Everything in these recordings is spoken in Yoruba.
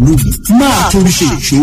lónìí máa torí ṣe ìṣó.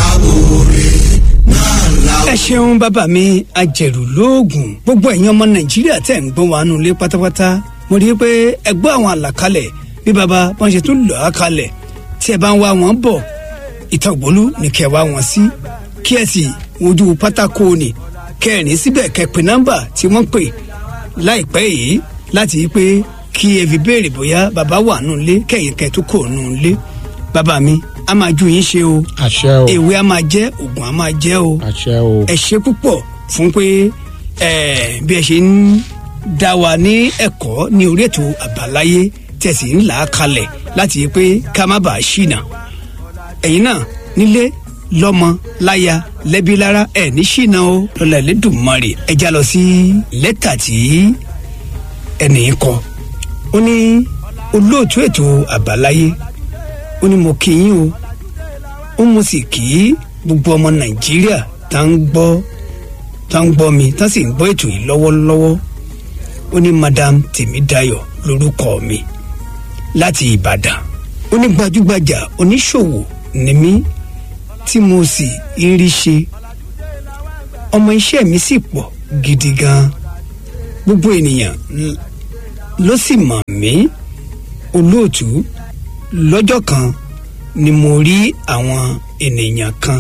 ẹ ṣeun bàbá mi ajẹ̀rù lóògùn gbogbo ẹ̀yin ọmọ nàìjíríà tẹ̀ ń gbọ́n wa nù lé pátápátá mo rí i pé ẹ gbọ́ àwọn àlàkalẹ̀ bí bàbá wọn ṣe tún lọ́ọ́ kalẹ̀ tí ẹ bá ń wá wọn bọ̀ ìtọ̀gbólú ní kẹ́ wá wọn sí kí ẹ sì wojú pátákó ni kẹrin síbẹ̀ kẹ́ pé nọ́mbà tí wọ́n pè láìpẹ́ yìí láti yí pé kí ẹ fi béèrè bóyá bàbá wà nù lé kẹ́yìn kẹ́ tó kò nù lé bàbá mi a máa ju yín ṣe o àṣẹ o ewé a máa jẹ́ oògùn a máa jẹ́ o àṣẹ o ẹ ṣe púpọ̀ fún pé ẹ bí ẹ ṣe ń dá wa ní ẹ̀kọ́ ní orí ètò àbáláyé tẹ̀sí ń là á kalẹ̀ láti yí pé ká má bàa ṣìnà ẹ̀yin náà nílé lọ́mọ láya lẹ́bí lára ẹ̀ ní ṣìnà o lọ́la ẹlẹ́dùnmarè ẹ já lọ sí lẹ́tà tí ẹnì kọ ó ní olóòtú ètò àbáláyé ó ní mo kí yín o ó mo sì kí gbogbo ọmọ nàìjíríà tá ń gbọ́ tá ń gbọ́ mi tá sì ń gbọ́ ètò yìí lọ́wọ́lọ́wọ́ ó ní madam tèmídayọ̀ lórúkọ mi láti ìbàdàn ó ní gbajúgbajà oníṣòwò ni mí tí mo sì ń rí ṣe ọmọ iṣẹ́ mi sì pọ̀ gidi gan gbogbo ènìyàn l- ló sì mọ̀ mí olóòtú lọ́jọ́ kan ni mo rí àwọn ènìyàn kan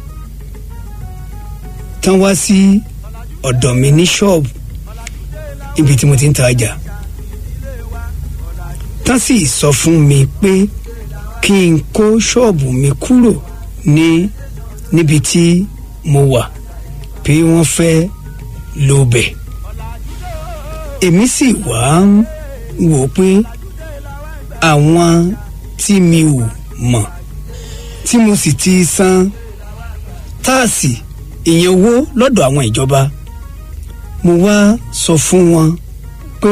tán wá sí ọ̀dọ̀ mi ní ṣọ́ọ̀bù ibi tí mo ti ń ta ọjà tán sì sọ fún mi pé kí n kó ṣọ́ọ̀bù mi kúrò ní níbi tí mo wà pé wọ́n fẹ́ lò bẹ̀ èmi sì wá ń wò ó pé àwọn tí mi ò mọ̀ tí mo sì ti san táàsì ìyẹn owó lọ́dọ̀ àwọn ìjọba mo wá sọ fún wọn pé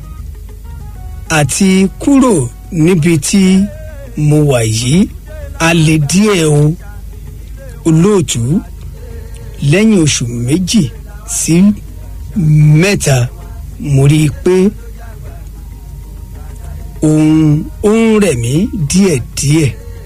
àti kúrò níbi tí mo wà yìí a lè díẹ̀ o olóòtú lẹ́yìn oṣù méjì sí mẹ́ta mo rí i pé òun ó ń rẹ̀ mí díẹ̀díẹ̀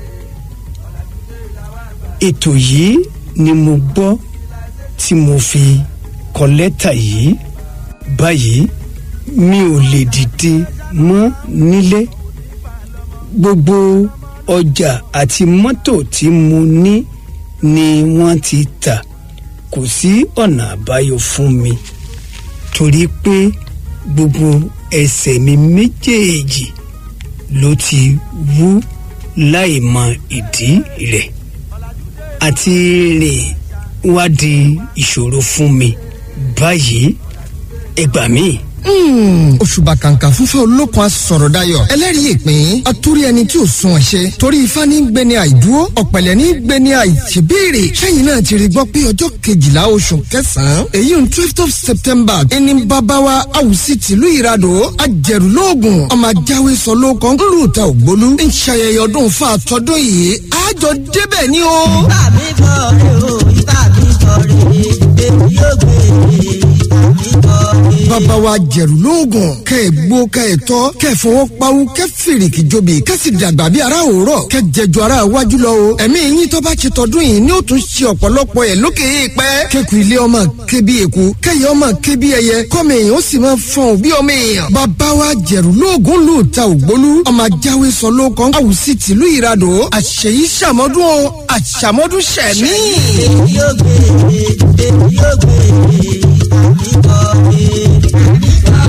ètò yìí ni mo gbọ́ tí mo fi kọ lẹ́tà yìí báyìí mi ò lè dìde mọ́ nílé gbogbo ọjà àti mọ́tò tí mo ní ni wọ́n ti tà kò sí ọ̀nà àbáyọ fún mi torí pé gbogbo ẹsẹ̀ mi méjèèjì ló ti wú láì mọ ìdí rẹ̀ àti rìn wá di ìṣòro fún mi báyìí ẹ gbà mí. òṣùbà kàǹkà fúnfẹ́ olókun asọ̀rọ̀ dayọ̀ ẹlẹ́rìí ìpín atúrí ẹni tí ò sun ẹ̀ṣẹ̀ torí ifá ní gbẹni àìdúró ọ̀pẹ̀lẹ̀ ní gbẹni àìṣèbéèrè sẹ́yìn náà ti rí gbọ́ pé ọjọ́ kejìlá oṣù kẹsàn-án èyí ń twelve of september ẹni bàbáwa àwùsí tìlú ìradò ajẹ̀rù lóògùn ọmọ ajáwé sọ lóòkàn ńlù ta ògbólú ń ṣayẹyẹ ọdún fún àtọ́dún yìí àjọ débẹ̀ ni o. ìbá mi bọ̀ rè o ìbá mi bọ̀ rè èmi yóò gbé ìbá mi bọ̀ rè. bàbá wa jẹ̀rù lóògùn kẹ́ ẹ̀ gbó kẹ́ ẹ̀ tọ́ kẹ́ ẹ̀ fọwọ́ pawú kẹ́ fìrìkì jobi kẹ́ sì dàgbà bí ara òórọ̀ kẹ́ jẹjọ ara wájú lọ o ẹ̀mí yín tó bá ṣe tọdún yìí ni ó tún ṣe ọ̀pọ̀lọpọ̀ ẹ̀ lókè èèpẹ́ kẹ́kù ilé ọmọ ké bí eku kẹ́yẹ ọmọ ké bí ẹyẹ kọ́mọ èèyàn ó sì máa fọ̀n bí ọmọ èèyàn bàbá wa jẹ̀rù lóògùn lù ta ògbólú ọmọ ajáwé sọ lóòkan àwùsí tìlú ìradò àṣeyí ṣàmọ́dún o àṣàmọ́dún ṣẹ̀mí. èmi yóò gbé èmi yóò gbé ìbá mi bọ̀ rè.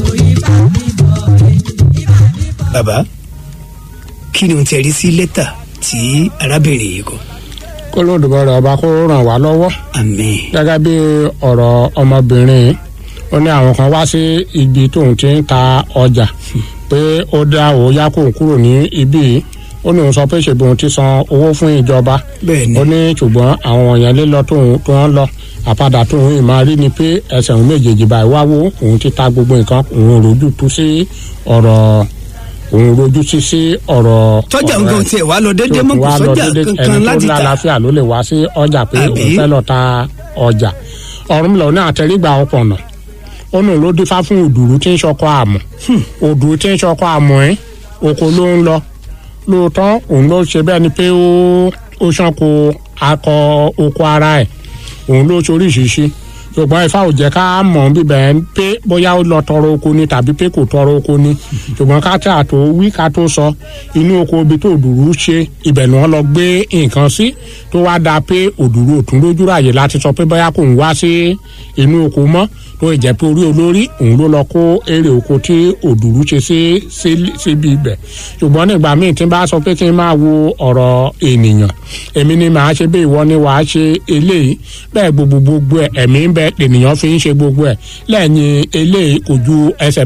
bàbá kí ni o ti rí sí lẹ́tà tí arábìnrin yìí kọ. kó lóòdùbọ̀ rẹ̀ ọba kó ràn wá lọ́wọ́ àmín gẹ́gẹ́ bí ọ̀rọ̀ ọmọbìnrin yìí, ó ní àwọn kan wá sí ibi tóun ti ń ta ọjà pé ó dá òun yá kóun kúrò ní ibí yìí ó ní òun sọ pé ṣèbí òun ti san owó fún ìjọba bẹ́ẹ̀ ni ó ní ṣùgbọ́n àwọn èèyàn lé lọ tóun tó ń lọ àpadà tóun yìí máa rí ni pé ẹsẹ̀ òun méjèèjì báyìí wá wó òun ti ta gbogbo nǹkan òun rojú tú sí ọ̀rọ̀ òun rojú sí sí ọ̀rọ̀ tọ́jà ọ̀rọ̀ nǹkan ẹ̀ tiẹ̀ wá lọ déédéé tó mọ́ ti kò wá lọ sọ́jà déédéé, kankan ẹni láti tó tà lálàáfíà ló lè wá sí ọjà pé Àbí? òun fẹ́ lọ ta ọjà ọ̀run lọ ní àtẹrígbà ọpọ̀nà ó nù ló dífá fún òdùrú tí ń ṣọkọ àmọ́ òdùrú tí ń ṣọkọ àmọ́ ẹ́ oko ló ń lọ lóòótọ́ òun ló ṣe bẹ́ẹ̀ ni pé ó ó ṣánko akọ oko ara ẹ̀ òun ló ṣoríṣiríṣi ṣùgbọ́n ifá ò jẹ́ ká mọ̀ bíbẹ̀ ń pé bóyá ó lọ tọrọ oko ni tàbí pé kò tọrọ oko ni ṣùgbọ́n ká tà tó wí ká tó sọ inú oko ibi tó òdùrú ṣe ibẹ̀ ni wọ́n lọ gbé nǹkan sí tó wá dáa pé òdùrú òtún lójú ráàyè láti sọ pé bóyá kò ń wá sí inú oko mọ́ tó ìjẹ́ pé orí olórí òun ló lọ kó èrè oko tí òdùrú ṣe sí síbi ibẹ̀ ṣùgbọ́n nígbà míì tí n bá sọ pé kí n máa wo ọ̀rọ̀ ènìyàn èmi ni màá ṣe bí ìwọ ni wàá ṣe eléyìí bẹ́ẹ̀ gbogbo gbogbo ẹ̀ ẹ̀mí ń bẹ ènìyàn fi ń ṣe gbogbo ẹ̀ lẹ́yìn eléyìí kò ju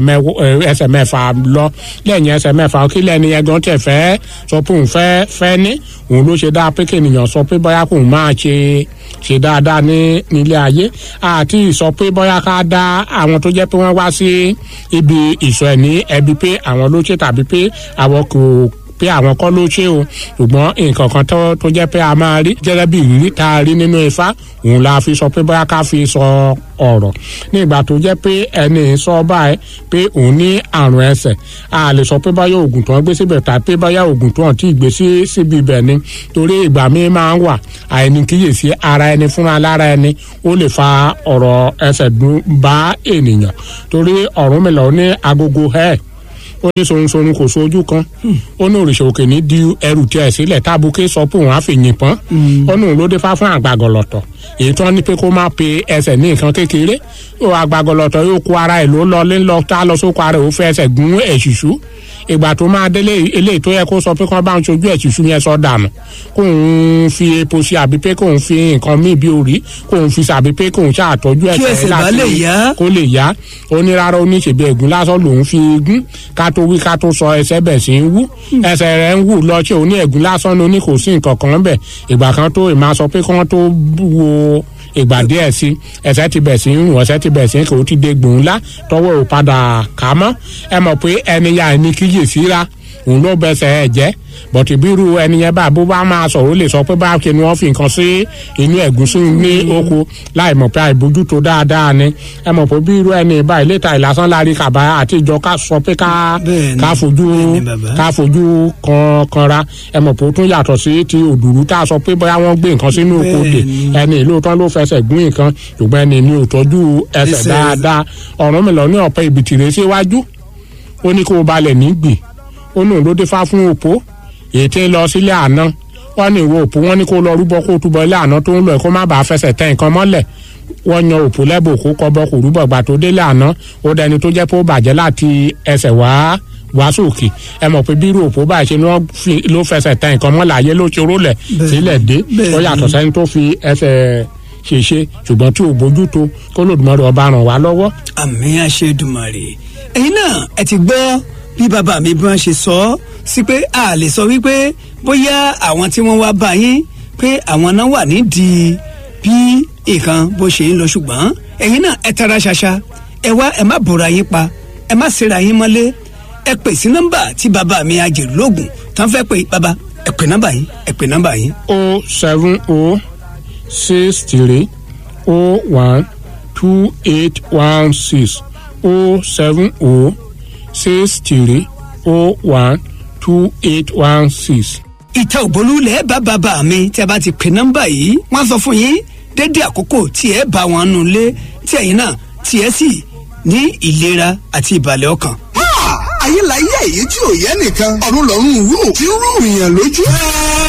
ẹsẹ̀ mẹ́fà lọ lẹ́yìn ẹsẹ̀ mẹ́fà kí lẹ́ni ẹ̀gán tẹ̀ fẹ́ sọ pé òun fẹ́ fẹ́ ní òun ló ṣe dáa pé kí ènìyàn sọ pé bóyá kóun máa ṣe ṣe dáadáa ní nílé ayé àti ìsọ pé bóyá ká dá àwọn tó jẹ́ pé wọ́n wá sí ibi ìsọ ẹ̀ ní ẹbí pé àwọn ló ṣe tàbí pé àwọn kò pé àwọn kọ́ ló ṣe o ṣùgbọ́n nǹkan kan tó tó jẹ́ pé a máa rí gẹ́gẹ́ bí ìrírí tá a rí nínú ifá òun la fi sọ pé bóyá ká fi sọ ọ̀rọ̀ ní ìgbà tó jẹ́ pé ẹni sọ báyìí pé òun ní àrùn ẹsẹ̀ a lè sọ pé bóyá oògùn tó ń gbé síbẹ̀ tàbí pé bóyá oògùn tó ń tí ì gbé sí síbi ibẹ̀ ni torí ìgbà míì máa ń wà àìní kíyèsí ara ẹni fúnra lára ẹni ó lè fa ọ̀rọ̀ ẹsẹ̀ dùn bá ènìyàn torí Ọ̀rúnmìlà ó ní agogo ẹ̀ ó ní sorunsorun kò sojú kan ó ní òrìṣà òkè ní di ẹrù tiẹ̀ sílẹ̀ tábùkẹ́ sọ pé òun á fi yìnbọn ó ní òun ló dé fá fún àgbàgọ̀lọ̀tọ̀ èyí tó ní pé kó má pe ẹsẹ̀ ní nǹkan kékeré ó àgbàgọ̀lọ̀tọ̀ yóò kó ara ẹ̀ ló lọ lé lọ tá lọ sóko ara ẹ̀ ó fẹ́ ẹsẹ̀ gún ẹ̀ṣùṣù ìgbà tó máa délé eléyìí tó yẹ kó sọ pé kó bá ń sojú ẹ̀ṣùṣù yẹn sọ dànù kó ń fi epo sí àbí pé kó ń fi nǹkan míì bí orí kó ń fi sàbí pé kó ń ṣàtọ́jú Kí ẹsẹ̀ bá lè yá. kó lè yá ó ní rárá ó ní ṣèbí ẹ̀gún lásán lòún fi gún ká tó wí ká tó sọ ẹsẹ̀ bẹ̀ sí ń wú ẹsẹ̀ rẹ̀ ń wù lọ ṣé ó ní ẹ̀gún lásán ló ní kò sí nǹkan kan bẹ̀ ìgbà kan tó ì máa sọ pé kí wọ́n tó wo ìgbà díẹ̀ sí ẹsẹ̀ ti bẹ̀ sí ń rùn ẹsẹ̀ ti bẹ̀ sí ń kò ti dé gbòun ńlá tọwọ́ ò padà kà á mọ́ ẹ mọ̀ pé ẹni ya ẹni kíyèsí ra òun ló bẹsẹ̀ ẹ̀ jẹ́ bọ̀tì bírú ẹni yẹn bá bó bá máa sọ̀rọ̀ ó lè sọ pé bá kí ni wọ́n fi nǹkan sí inú ẹ̀gúsí ní oko láì mọ̀ pé àìbójútó dáadáa ni ẹ mọ̀ pé bírú ẹni báyìí létà ìlàsán láàrin kàbá àti ìjọ ká sọ pé ká Bẹ́ẹ̀ni, ká fojú bẹ́ẹ̀ni bàbá. ká fojú kan kanra ẹ mọ̀ pé ó tún yàtọ̀ sí ti òdùrú tá a sọ pé bóyá wọ́n gbé nǹkan sínú oko dè Bẹ́ẹ̀ni. ẹni lóòótọ́ ló fẹsẹ̀ gún nǹkan ṣùgbọ́n ẹni ní òtọ́jú ẹsẹ̀ Ẹsẹ̀. dáadáa ọ̀rọ̀ mi lọ ní ọ̀pẹ ìbìtìrẹ síwájú ó ní kó o balẹ̀ nígbì ó ní òun ló dé fá fún òpó èyí tí ń lọ sílé àná wọ́n ní ìwọ òpó wọ́n ní kó lọ rúbọ kó túbọ̀ ilé àná tó ń lọ ẹ̀ kó má bàa fẹsẹ̀ tẹ nǹkan mọ́lẹ̀ wọ́n yan òpó lẹ́bù kó kọ́bọ kò rúbọ gbà tó délé àná ó dẹni tó jẹ́ pé ó bàjẹ́ láti ẹsẹ̀ wá wá sókè ẹ mọ̀ pé bírú òpó báyìí ṣe ni wọ́n fi- ló fẹsẹ̀ tẹ nǹkan mọ́lẹ̀ ayé ló ṣe rólẹ̀ Bẹ́ẹ̀ni, sílẹ̀ dé bẹ́ẹ̀ni. ó yàtọ̀ sẹ́ni tó fi ẹsẹ̀ ṣèṣe ṣùgbọ́n tí ò bójútó kó lòdùmọ̀rẹ́ ọba ràn wá lọ́wọ́ àmì àṣedùmarè ẹ̀yin náà ẹ ti gbọ́ bí bàbá mi bí wọ́n ṣe sọ ọ́ sí pé a lè sọ wípé bóyá àwọn tí wọ́n wá bá yín pé àwọn náà wà nídìí bí nǹkan bó ṣe ń lọ ṣùgbọ́n ẹ̀yin náà ẹ tara ṣaṣa ẹ wá ẹ má bòra yín pa ẹ má ṣera yín mọ́lé ẹ pè sí nọ́mbà tí bàbá mi ajẹ̀rù lóògùn tán fẹ́ pè bàbá ẹ pè nọ́mbà yín ẹ pè nọ́mbà yín. o seven o six three o one two eight one six o seven o six three o one two eight one six. ìta òbólú lẹ bá bàbá mi tí a bá ti pè nọ́mbà yìí wọ́n sọ fún yín dédé àkókò tí ẹ bá wọn nù lé tí ẹ̀yin náà tí ẹ sì ní ìlera àti ìbàlẹ̀ ọkàn. ayé la yé èyí tí ò yẹ nìkan ọ̀run lọ́run rú tí ń rú ìyàn lójú.